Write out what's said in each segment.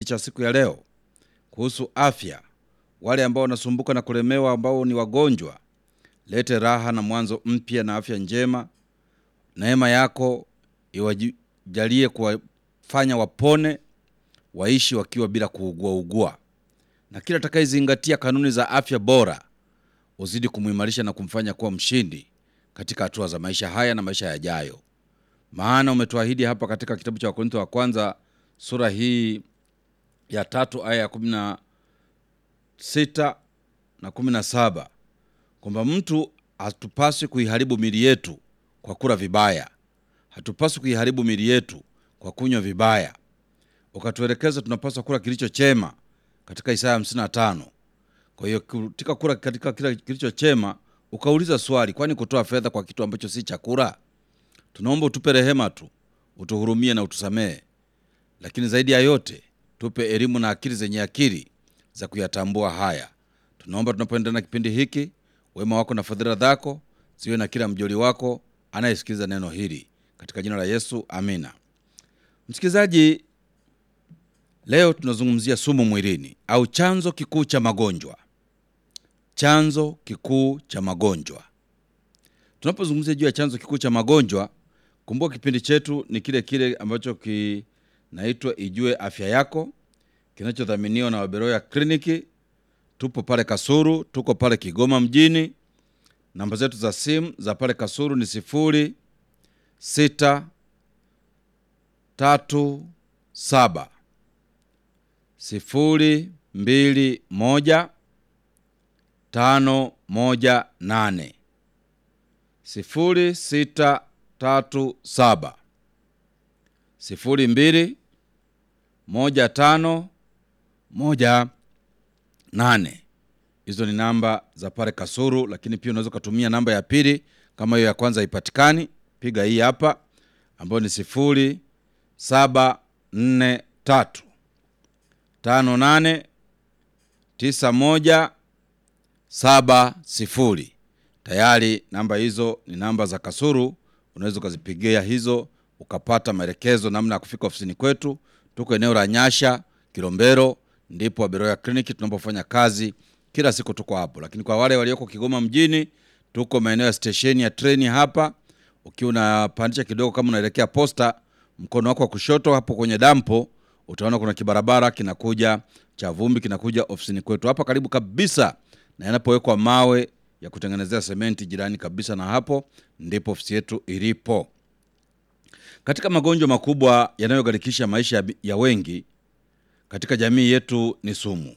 cha siku ya leo kuhusu afya. Wale ambao wanasumbuka na kulemewa, ambao ni wagonjwa, lete raha na mwanzo mpya na afya njema. Neema yako iwajalie kuwafanya wapone, waishi wakiwa bila kuugua ugua, na kila atakayezingatia kanuni za afya bora uzidi kumuimarisha na kumfanya kuwa mshindi katika hatua za maisha haya na maisha yajayo. Maana umetuahidi hapa katika kitabu cha Wakorintho wa kwanza sura hii ya tatu aya ya kumi na sita na kumi na saba kwamba mtu hatupaswi kuiharibu mili yetu kwa kula vibaya, hatupaswi kuiharibu mili yetu kwa kunywa vibaya. Ukatuelekeza tunapaswa kula kilicho chema katika Isaya 55. Kwa hiyo katika kula katika kila kilicho chema, ukauliza swali, kwani kutoa fedha kwa kitu ambacho si chakula? Tunaomba utupe rehema tu, utuhurumie na utusamehe, lakini zaidi ya yote tupe elimu na akili zenye akili za kuyatambua haya. Tunaomba tunapoendelea na kipindi hiki, wema wako na fadhila zako ziwe na kila mjoli wako anayesikiliza neno hili, katika jina la Yesu, amina. Msikilizaji, leo tunazungumzia sumu mwilini au chanzo kikuu cha magonjwa. Chanzo kikuu cha magonjwa. Tunapozungumzia juu ya chanzo kikuu cha magonjwa, kumbuka kipindi chetu ni kile kile ambacho kinaitwa Ijue Afya Yako, kinachodhaminiwa na Waberoya Kliniki. Tupo pale Kasuru, tuko pale Kigoma mjini. Namba zetu za simu za pale Kasuru ni sifuri sita tatu saba sifuri mbili moja tano moja nane sifuri sita tatu saba sifuri mbili moja tano moja nane. Hizo ni namba za pale Kasuru, lakini pia unaweza ukatumia namba ya pili kama hiyo ya kwanza haipatikani, piga hii hapa ambayo ni sifuri saba nne tatu tano nane tisa moja saba sifuri. Tayari namba hizo ni namba za Kasuru, unaweza ukazipigia hizo ukapata maelekezo namna ya kufika ofisini kwetu. Tuko eneo la Nyasha Kilombero, ndipo Waberoya Kliniki tunapofanya kazi kila siku, tuko hapo. Lakini kwa wale walioko Kigoma mjini, tuko maeneo ya stesheni ya treni hapa. Ukiwa unapandisha kidogo, kama unaelekea posta, mkono wako wa kushoto hapo kwenye dampo, utaona kuna kibarabara kinakuja cha vumbi, kinakuja ofisini kwetu hapa karibu kabisa na yanapowekwa mawe ya kutengenezea sementi, jirani kabisa na hapo ndipo ofisi yetu ilipo. Katika magonjwa makubwa yanayogharikisha maisha ya wengi katika jamii yetu ni sumu.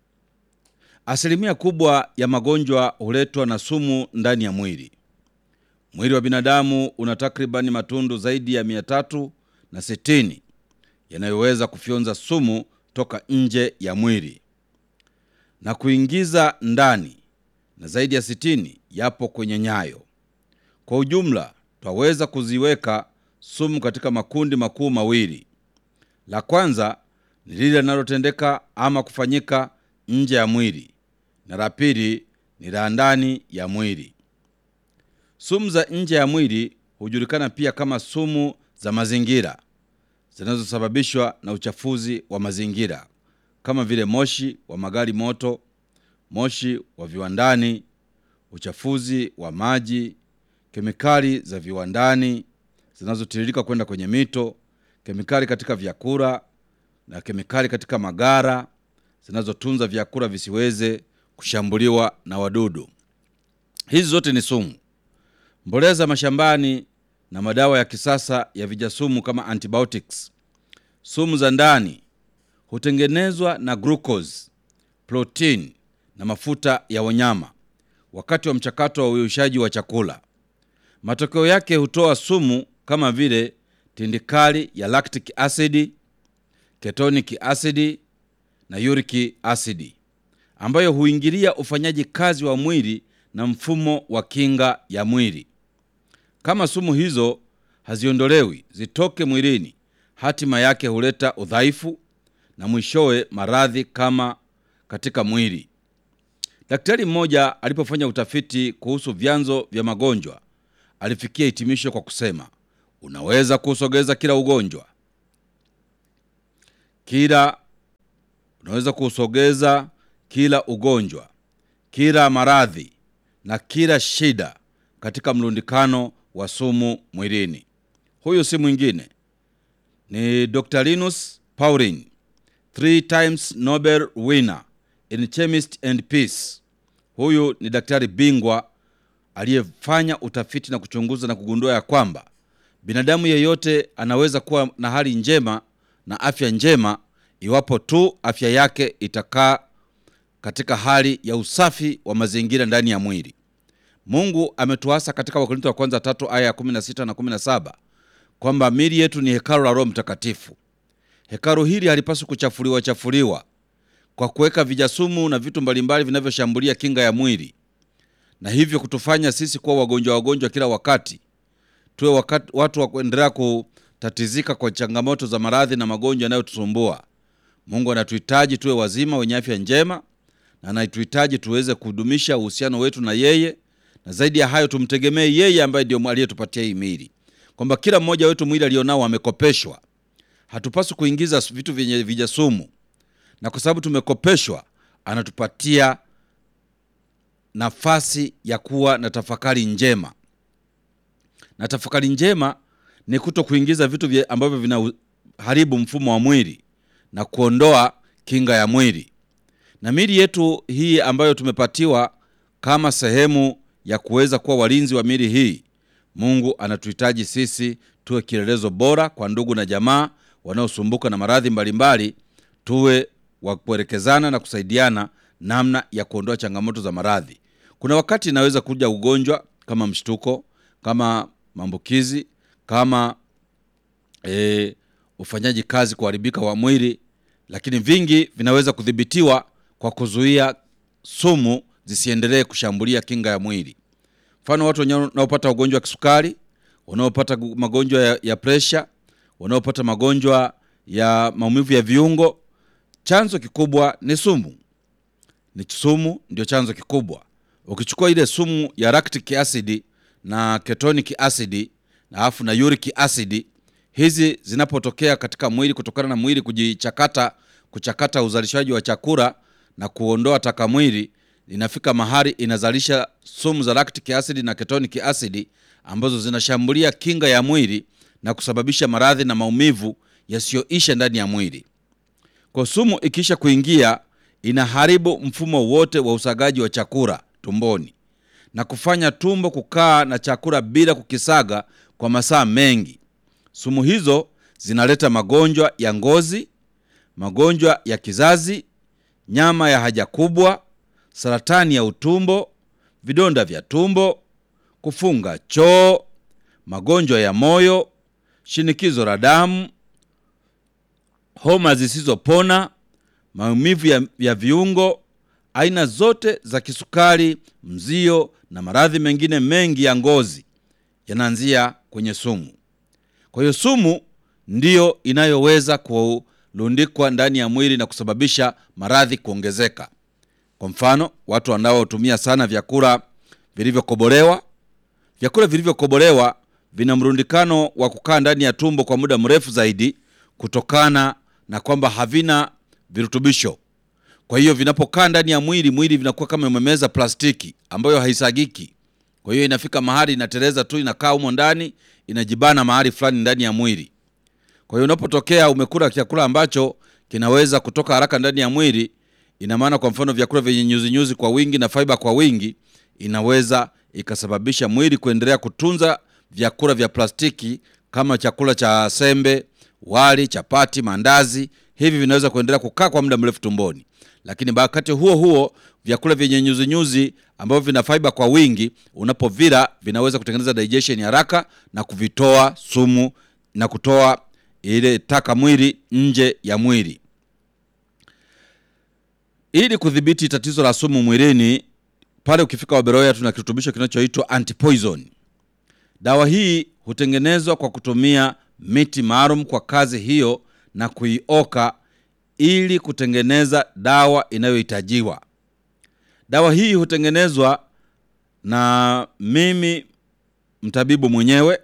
Asilimia kubwa ya magonjwa huletwa na sumu ndani ya mwili. Mwili wa binadamu una takribani matundu zaidi ya mia tatu na sitini yanayoweza kufyonza sumu toka nje ya mwili na kuingiza ndani, na zaidi ya sitini yapo kwenye nyayo. Kwa ujumla, twaweza kuziweka sumu katika makundi makuu mawili. La kwanza ni lile linalotendeka ama kufanyika nje ya mwili, na la pili ni la ndani ya mwili. Sumu za nje ya mwili hujulikana pia kama sumu za mazingira zinazosababishwa na uchafuzi wa mazingira kama vile moshi wa magari moto, moshi wa viwandani, uchafuzi wa maji, kemikali za viwandani zinazotiririka kwenda kwenye mito, kemikali katika vyakula na kemikali katika magara zinazotunza vyakula visiweze kushambuliwa na wadudu. Hizi zote ni sumu. Mbolea za mashambani na madawa ya kisasa ya vijasumu kama antibiotics. Sumu za ndani hutengenezwa na glucose, protein na mafuta ya wanyama wakati wa mchakato wa uyushaji wa chakula. Matokeo yake hutoa sumu kama vile tindikali ya lactic acid, ketonic acid na uric acid ambayo huingilia ufanyaji kazi wa mwili na mfumo wa kinga ya mwili. Kama sumu hizo haziondolewi zitoke mwilini, hatima yake huleta udhaifu na mwishowe maradhi kama katika mwili. Daktari mmoja alipofanya utafiti kuhusu vyanzo vya magonjwa alifikia hitimisho kwa kusema, unaweza kusogeza kila ugonjwa, kila unaweza kusogeza kila ugonjwa, kila maradhi na kila shida katika mlundikano wa sumu mwilini. Huyu si mwingine ni Dr. Linus Pauling, three times Nobel winner in chemist and peace. Huyu ni daktari bingwa aliyefanya utafiti na kuchunguza na kugundua ya kwamba binadamu yeyote anaweza kuwa na hali njema na afya njema iwapo tu afya yake itakaa katika hali ya usafi wa mazingira ndani ya mwili. Mungu ametuasa katika Wakorintho wa kwanza tatu aya ya 16 na 17 kwamba miili yetu ni hekalu la Roho Mtakatifu. Hekalu hili halipaswi kuchafuliwa chafuliwa kwa kuweka vijasumu na vitu mbalimbali vinavyoshambulia kinga ya mwili, na hivyo kutufanya sisi kuwa wagonjwa wagonjwa kila wakati, tuwe wakati, watu wa kuendelea kutatizika kwa changamoto za maradhi na magonjwa yanayotusumbua. Mungu anatuhitaji tuwe wazima wenye afya njema, na anatuhitaji tuweze kudumisha uhusiano wetu na yeye, na zaidi ya hayo tumtegemee yeye ambaye ndio aliyetupatia hii miili, kwamba kila mmoja wetu mwili alionao amekopeshwa. Hatupaswi kuingiza vitu vyenye vijasumu, na kwa sababu tumekopeshwa, anatupatia nafasi ya kuwa na tafakari njema. Na tafakari njema ni kuto kuingiza vitu vya ambavyo vinaharibu mfumo wa mwili na kuondoa kinga ya mwili. Na miili yetu hii ambayo tumepatiwa kama sehemu ya kuweza kuwa walinzi wa miili hii, Mungu anatuhitaji sisi tuwe kielelezo bora kwa ndugu na jamaa wanaosumbuka na maradhi mbalimbali, tuwe wa kuelekezana na kusaidiana namna ya kuondoa changamoto za maradhi. Kuna wakati inaweza kuja ugonjwa kama mshtuko, kama maambukizi, kama e, ufanyaji kazi kuharibika wa mwili, lakini vingi vinaweza kudhibitiwa kwa kuzuia sumu zisiendelee kushambulia kinga ya mwili. Mfano, watu wanaopata ugonjwa wa kisukari, wanaopata magonjwa ya, ya presha, wanaopata magonjwa ya maumivu ya viungo, chanzo kikubwa ni sumu. Ni sumu ndio chanzo kikubwa. Ukichukua ile sumu ya lactic acid na ketonic acid na afu na uric acid, hizi zinapotokea katika mwili kutokana na mwili kujichakata, kuchakata uzalishaji wa chakula na kuondoa taka mwili, inafika mahali inazalisha sumu za lactic acid na ketonic acid ambazo zinashambulia kinga ya mwili na kusababisha maradhi na maumivu yasiyoisha ndani ya mwili. Kwa sumu ikiisha kuingia inaharibu mfumo wote wa usagaji wa chakula tumboni na kufanya tumbo kukaa na chakula bila kukisaga kwa masaa mengi. Sumu hizo zinaleta magonjwa ya ngozi, magonjwa ya kizazi, nyama ya haja kubwa, saratani ya utumbo, vidonda vya tumbo, kufunga choo, magonjwa ya moyo, shinikizo la damu, homa zisizopona, maumivu ya, ya viungo, aina zote za kisukari, mzio na maradhi mengine mengi ya ngozi yanaanzia kwenye sumu. Kwa hiyo sumu ndiyo inayoweza kulundikwa ndani ya mwili na kusababisha maradhi kuongezeka. Kwa mfano, watu wanaotumia sana vyakula vilivyokobolewa. Vyakula vilivyokobolewa vina mrundikano wa kukaa ndani ya tumbo kwa muda mrefu zaidi kutokana na kwamba havina virutubisho. Kwa hiyo vinapokaa ndani ya mwili, mwili vinakuwa kama umemeza plastiki ambayo haisagiki. Kwa hiyo inafika mahali inateleza tu, inakaa humo ndani, inajibana mahali fulani ndani ya mwili. Kwa hiyo unapotokea umekula chakula ambacho kinaweza kutoka haraka ndani ya mwili, ina maana kwa mfano vyakula vyenye nyuzi nyuzi kwa wingi na fiber kwa wingi, inaweza ikasababisha mwili kuendelea kutunza vyakula vya plastiki kama chakula cha sembe, wali, chapati, mandazi. Hivi vinaweza kuendelea kukaa kwa muda mrefu tumboni, lakini wakati huo huo vyakula vyenye nyuzi nyuzi ambavyo vina fiber kwa wingi, unapovila vinaweza kutengeneza digestion haraka na kuvitoa sumu na kutoa ile taka mwili nje ya mwili. Ili kudhibiti tatizo la sumu mwilini, pale ukifika Waberoya tuna kirutubisho kinachoitwa antipoison. Dawa hii hutengenezwa kwa kutumia miti maalum kwa kazi hiyo na kuioka ili kutengeneza dawa inayohitajiwa. Dawa hii hutengenezwa na mimi mtabibu mwenyewe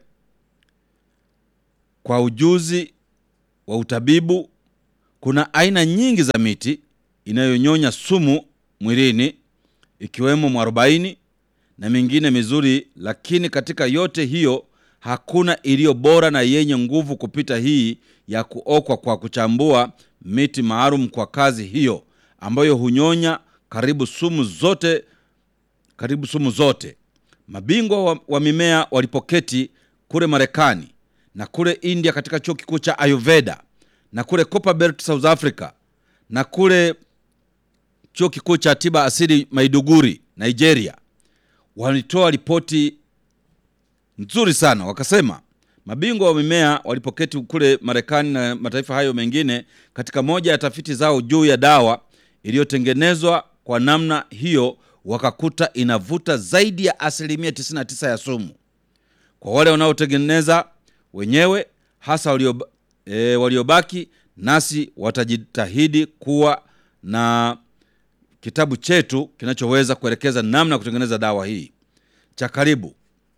kwa ujuzi wa utabibu. Kuna aina nyingi za miti inayonyonya sumu mwilini ikiwemo mwarobaini na mingine mizuri, lakini katika yote hiyo hakuna iliyo bora na yenye nguvu kupita hii ya kuokwa kwa kuchambua miti maalum kwa kazi hiyo, ambayo hunyonya karibu sumu zote, karibu sumu zote. Mabingwa wa, wa mimea walipoketi kule Marekani na kule India katika chuo kikuu cha Ayurveda na kule Copperbelt South Africa na kule chuo kikuu cha tiba asili Maiduguri Nigeria, walitoa ripoti nzuri sana, wakasema mabingwa wa mimea walipoketi kule Marekani na mataifa hayo mengine katika moja ya tafiti zao juu ya dawa iliyotengenezwa kwa namna hiyo, wakakuta inavuta zaidi ya asilimia 99 ya sumu. Kwa wale wanaotengeneza wenyewe hasa walio, e, waliobaki nasi watajitahidi kuwa na kitabu chetu kinachoweza kuelekeza namna ya kutengeneza dawa hii. Cha karibu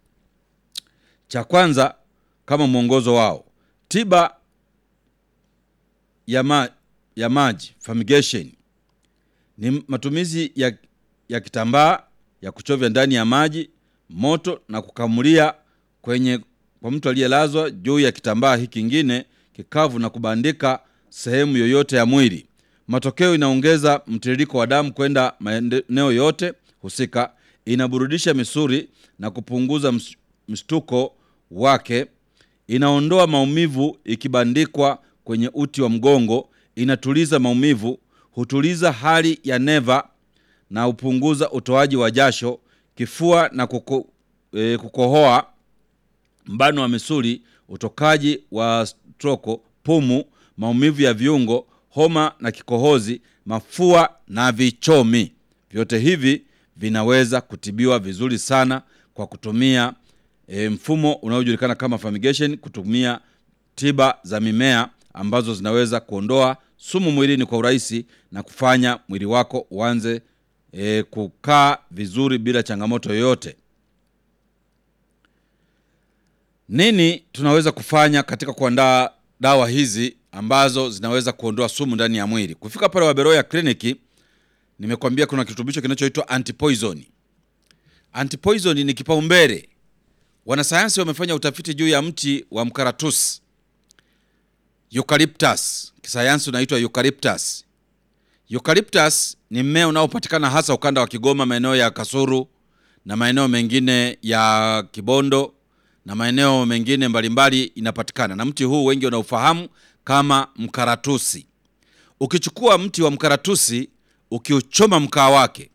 cha kwanza kama mwongozo wao, tiba ya, ma, ya maji fumigation ni matumizi ya, ya kitambaa ya kuchovya ndani ya maji moto na kukamulia kwenye kwa mtu aliyelazwa juu ya kitambaa hiki kingine kikavu na kubandika sehemu yoyote ya mwili. Matokeo inaongeza mtiririko wa damu kwenda maeneo yote husika, inaburudisha misuli na kupunguza mshtuko wake, inaondoa maumivu ikibandikwa kwenye uti wa mgongo, inatuliza maumivu, hutuliza hali ya neva na hupunguza utoaji wa jasho, kifua na kuko, e, kukohoa, mbano wa misuli, utokaji wa stroko, pumu, maumivu ya viungo, homa na kikohozi, mafua na vichomi. Vyote hivi vinaweza kutibiwa vizuri sana kwa kutumia e, mfumo unaojulikana kama fumigation, kutumia tiba za mimea ambazo zinaweza kuondoa sumu mwilini kwa urahisi na kufanya mwili wako uanze e, kukaa vizuri bila changamoto yoyote. Nini tunaweza kufanya katika kuandaa dawa hizi ambazo zinaweza kuondoa sumu ndani ya mwili? Kufika pale Waberoya kliniki, nimekwambia kuna kirutubisho kinachoitwa antipoison. Antipoison ni kipaumbele. Wanasayansi wamefanya utafiti juu ya mti wa mkaratusi eucalyptus, kisayansi unaitwa eucalyptus. Eucalyptus ni mmea unaopatikana hasa ukanda wa Kigoma, maeneo ya Kasuru na maeneo mengine ya Kibondo na maeneo mengine mbalimbali inapatikana, na mti huu wengi wanaufahamu kama mkaratusi. Ukichukua mti wa mkaratusi ukiuchoma mkaa wake,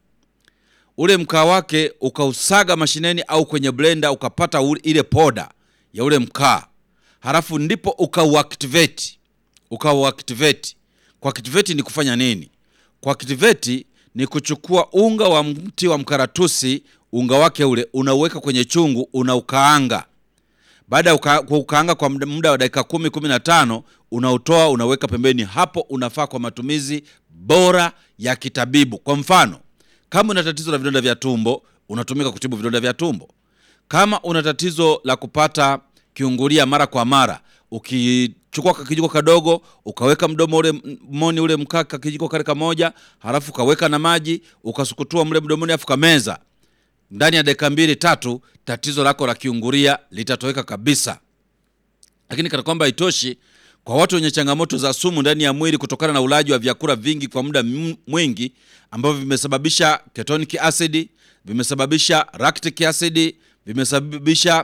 ule mkaa wake ukausaga mashineni au kwenye blender, ukapata ule, ile poda ya ule mkaa, halafu ndipo ukauactivate, ukauactivate. Kuactivate ni kufanya nini? Kuactivate ni kuchukua unga wa mti wa mkaratusi, unga wake ule unauweka kwenye chungu, unaukaanga baada ya uka, ukaanga kwa muda wa dakika kumi kumi na tano unautoa unaweka pembeni. Hapo unafaa kwa matumizi bora ya kitabibu. Kwa mfano, kama una tatizo la vidonda vya tumbo, unatumika kutibu vidonda vya tumbo. Kama una tatizo la kupata kiungulia mara kwa mara, ukichukua kakijiko kadogo ukaweka mdomo ule moni ule mkaka kijiko kale kamoja, halafu ukaweka na maji ukasukutua mle mdomoni, afu kameza ndani ya dakika mbili tatu, tatizo lako la kiungulia litatoweka kabisa. Lakini kana kwamba haitoshi, kwa watu wenye changamoto za sumu ndani ya mwili kutokana na ulaji wa vyakula vingi kwa muda mwingi ambavyo vimesababisha ketonic acid, vimesababisha lactic acid, vimesababisha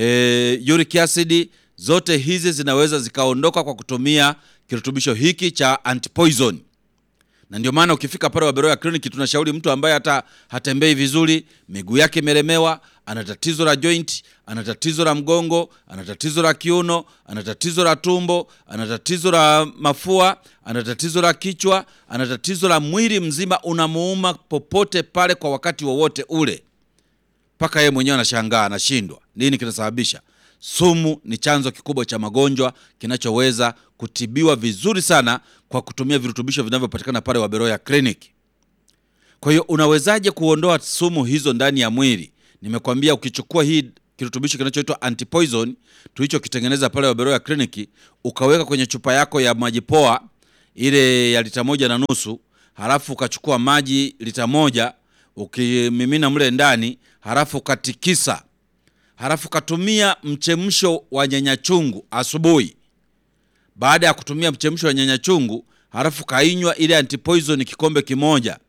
e, uric acid, zote hizi zinaweza zikaondoka kwa kutumia kirutubisho hiki cha antipoison na ndio maana ukifika pale Waberoya kliniki tunashauri mtu ambaye hata hatembei vizuri, miguu yake imelemewa, ana tatizo la joint, ana tatizo la mgongo, ana tatizo la kiuno, ana tatizo la tumbo, ana tatizo la mafua, ana tatizo la kichwa, ana tatizo la mwili mzima unamuuma popote pale kwa wakati wowote ule, mpaka yeye mwenyewe anashangaa, anashindwa nini kinasababisha. Sumu ni chanzo kikubwa cha magonjwa kinachoweza kutibiwa vizuri sana kwa kutumia virutubisho vinavyopatikana pale Waberoya Clinic. Kwa hiyo unawezaje kuondoa sumu hizo ndani ya mwili? Nimekwambia ukichukua hii kirutubisho kinachoitwa antipoison tulichokitengeneza pale Waberoya Clinic, ukaweka kwenye chupa yako ya maji poa ile ya lita moja na nusu, halafu ukachukua maji lita moja ukimimina mle ndani, halafu ukatikisa, halafu ukatumia mchemsho wa nyanya chungu asubuhi. Baada ya kutumia mchemsho wa nyanya chungu, halafu kainywa ile antipoison kikombe kimoja,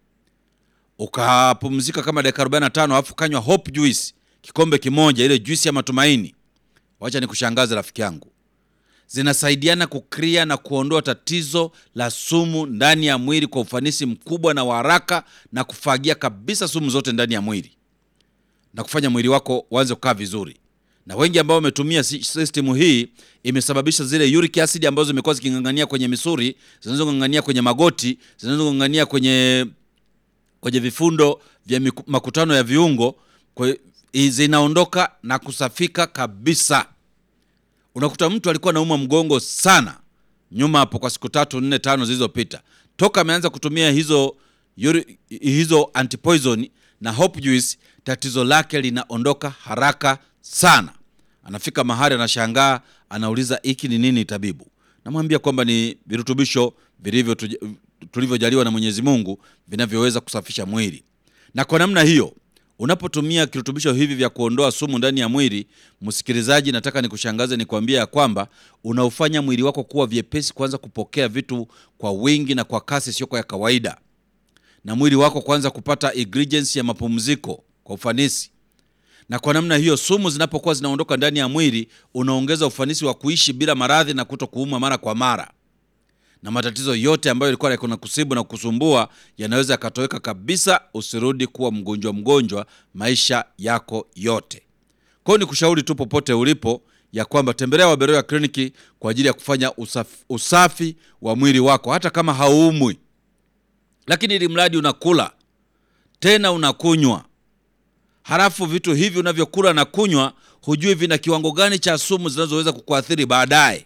ukapumzika kama dakika 45, halafu kanywa hope juice kikombe kimoja, ile juice ya matumaini. Wacha nikushangaze rafiki yangu, zinasaidiana kukria na kuondoa tatizo la sumu ndani ya mwili kwa ufanisi mkubwa na wa haraka, na kufagia kabisa sumu zote ndani ya mwili na kufanya mwili wako uanze kukaa vizuri. Na wengi ambao wametumia system hii imesababisha zile uric acid ambazo zimekuwa ziking'ang'ania kwenye misuri, zinazong'ang'ania kwenye magoti, zinazong'ang'ania kwenye kwenye vifundo vya miku- makutano ya viungo kwa, zinaondoka na kusafika kabisa. Unakuta mtu alikuwa anauma mgongo sana nyuma hapo kwa siku tatu nne tano zilizopita, toka ameanza kutumia hizo yuri, hizo antipoison na hope juice, tatizo lake linaondoka haraka sana. Anafika mahali anashangaa, anauliza hiki ni nini tabibu? Namwambia kwamba ni virutubisho vilivyo tuj- tulivyojaliwa na Mwenyezi Mungu vinavyoweza kusafisha mwili. Na kwa namna hiyo unapotumia kirutubisho hivi vya kuondoa sumu ndani ya mwili, msikilizaji, nataka nikushangaze nikwambia ya kwamba unaufanya mwili wako kuwa vyepesi kuanza kupokea vitu kwa wingi na kwa kasi sio ya kawaida, na mwili wako kuanza kupata ingredients ya mapumziko kwa ufanisi na kwa namna hiyo sumu zinapokuwa zinaondoka ndani ya mwili, unaongeza ufanisi wa kuishi bila maradhi na kuto kuumwa mara kwa mara, na matatizo yote ambayo ilikuwa yakuna kusibu na kusumbua yanaweza yakatoweka kabisa. Usirudi kuwa mgonjwa mgonjwa maisha yako yote. Kwa hiyo nikushauri tu popote ulipo ya kwamba tembelea Waberoya kliniki kwa ajili ya kufanya usafi, usafi wa mwili wako, hata kama hauumwi, lakini ili mradi unakula tena unakunywa halafu vitu hivi unavyokula na kunywa hujui vina kiwango gani cha sumu zinazoweza kukuathiri baadaye.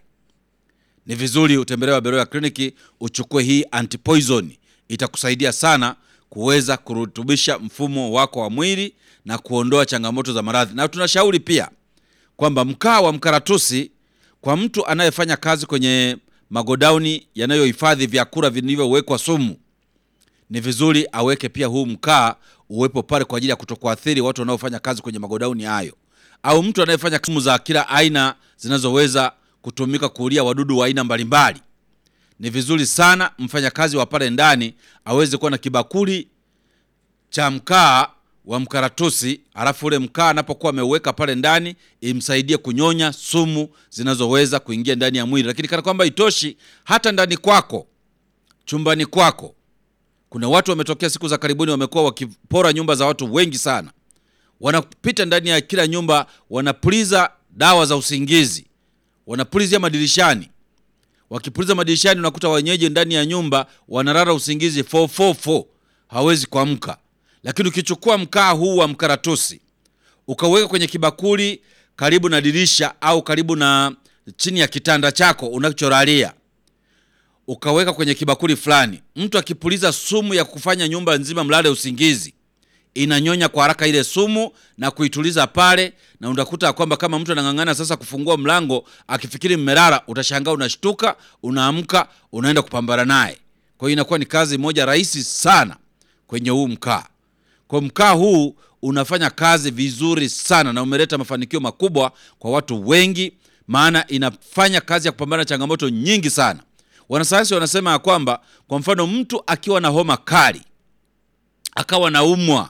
Ni vizuri utembelee Waberoya kliniki uchukue hii antipoison, itakusaidia sana kuweza kurutubisha mfumo wako wa mwili na kuondoa changamoto za maradhi. Na tunashauri pia kwamba mkaa wa mkaratusi kwa mtu anayefanya kazi kwenye magodauni yanayohifadhi vyakula vilivyowekwa sumu ni vizuri aweke pia huu mkaa uwepo pale kwa ajili ya kutokuathiri watu wanaofanya kazi kwenye magodauni hayo, au mtu anayefanya sumu za kila aina zinazoweza kutumika kuulia wadudu wa aina mbalimbali. Ni vizuri sana mfanyakazi wa pale ndani aweze kuwa na kibakuli cha mkaa wa mkaratusi, alafu ule mkaa anapokuwa ameuweka pale ndani imsaidie kunyonya sumu zinazoweza kuingia ndani ya mwili. Lakini kana kwamba itoshi, hata ndani kwako, chumbani kwako kuna watu wametokea siku za karibuni, wamekuwa wakipora nyumba za watu wengi sana. Wanapita ndani ya kila nyumba, wanapuliza dawa za usingizi, wanapulizia madirishani. Wakipuliza madirishani, unakuta wenyeji ndani ya nyumba wanalala usingizi 444 hawezi kuamka. Lakini ukichukua mkaa huu wa mkaratusi ukauweka kwenye kibakuli karibu na dirisha au karibu na chini ya kitanda chako unacholalia ukaweka kwenye kibakuli fulani, mtu akipuliza sumu ya kufanya nyumba nzima mlale usingizi, inanyonya kwa haraka ile sumu na kuituliza pale, na utakuta kwamba kama mtu anang'ang'ana sasa kufungua mlango akifikiri mmelala, utashangaa unashtuka, unaamka, unaenda kupambana naye. Kwa hiyo inakuwa ni kazi moja rahisi sana kwenye huu mkaa. Kwa mkaa huu unafanya kazi vizuri sana na umeleta mafanikio makubwa kwa watu wengi, maana inafanya kazi ya kupambana na changamoto nyingi sana. Wanasayansi wanasema ya kwamba kwa mfano mtu akiwa na homa kali akawa naumwa,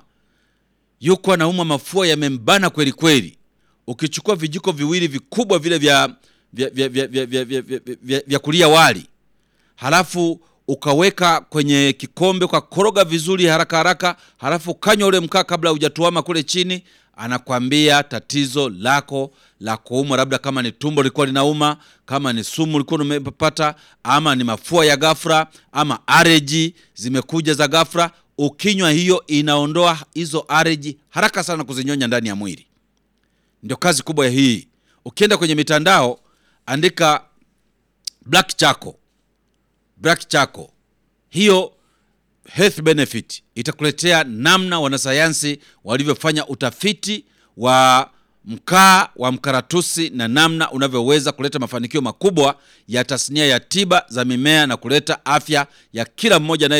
yuko anaumwa, mafua yamembana kweli kweli, ukichukua vijiko viwili vikubwa vile vya vya, vya, vya, vya, vya, vya, vya, vya, vya kulia wali, halafu ukaweka kwenye kikombe ukakoroga vizuri haraka haraka, halafu ukanywa ule mkaa kabla hujatuama kule chini, anakwambia tatizo lako la kuumwa, labda kama ni tumbo lilikuwa linauma, kama ni sumu ulikuwa umepata, ama ni mafua ya ghafla, ama areji zimekuja za ghafla, ukinywa hiyo inaondoa hizo areji haraka sana kuzinyonya ndani ya mwili. Ndio kazi kubwa ya hii. Ukienda kwenye mitandao andika black charcoal, black charcoal, hiyo health benefit itakuletea namna wanasayansi walivyofanya utafiti wa mkaa wa mkaratusi na namna unavyoweza kuleta mafanikio makubwa ya tasnia ya tiba za mimea na kuleta afya ya kila mmoja naye